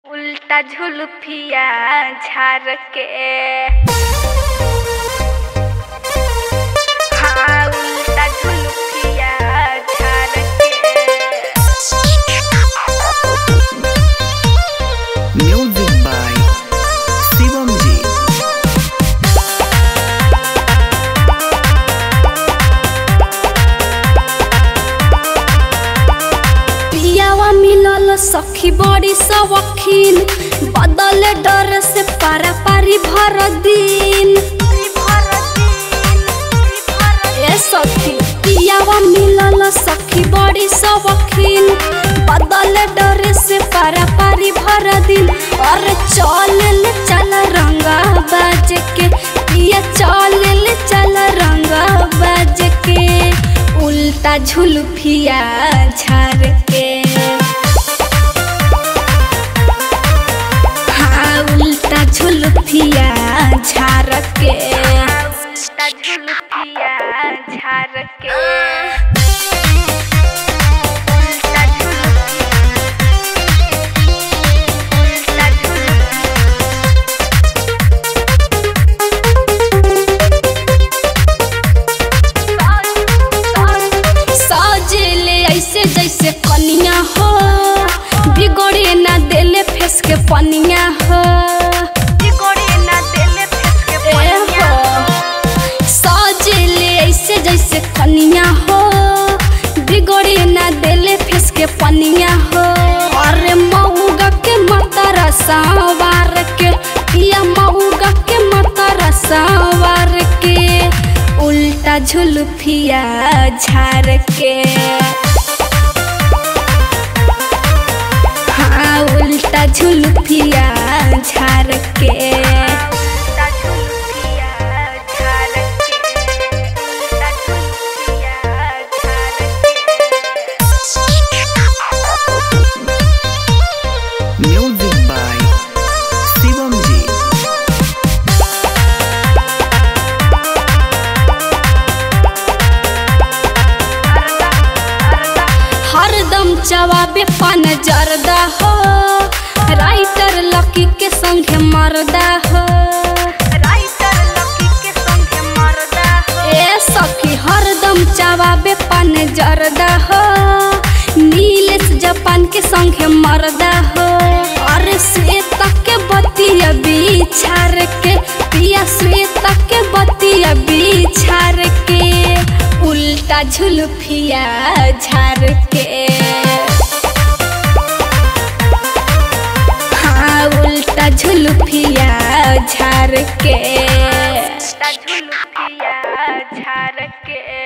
उल्टा झुलफिया झार के हाँ उल्टा झुलफिया झार के Music by Shivam Ji. पियावा मिलल सखी बड़ी सवखीन बदले डर से पारा पारी भर दिन ए सखी पियावा मिलल सखी बड़ी सवखीन बदले डर से पारा पारी भर दिन और चल चल रंगा बाज के पिया चल चल रंगा बाज के उल्टा झुलफिया झार के हाँ उल्टा झुलफिया झार के उल्टा झुलफिया झार के उल्टा झुलफिया उल्टा झुलफिया सजेले ऐसे जैसे कनिया हो बिगड़े ना देले फेस के पनिया हो गोड़े ना देले फेस के ए पनिया हो सजेले ऐसे जैसे कनिया हो बिगड़े ना देले फेस के पनिया हो अरे मऊगा के मतरा सवार के पिया मऊगा के मतरा सवार के उल्टा झुलफिया झार के हाँ उल्टा झुलफिया झार के उल्टा झुलफिया झार के उल्टा झुलफिया झार के Music by Shivam Ji. हरदम जवाबे पान जरदा हो राइटर लकी के संगे मरदा हो राइटर लकी के संगे मरदा हो ए सखी हरदम जवाबे पान जरदा हो नीलेश जापान के संगे मरदा हो अरे श्वेता के बतिया बिछार के पिया श्वेता के बतिया बिछार के उल्टा झुलफिया झार के हाँ उल्टा झुलफिया झार के उल्टा झुलफिया झार के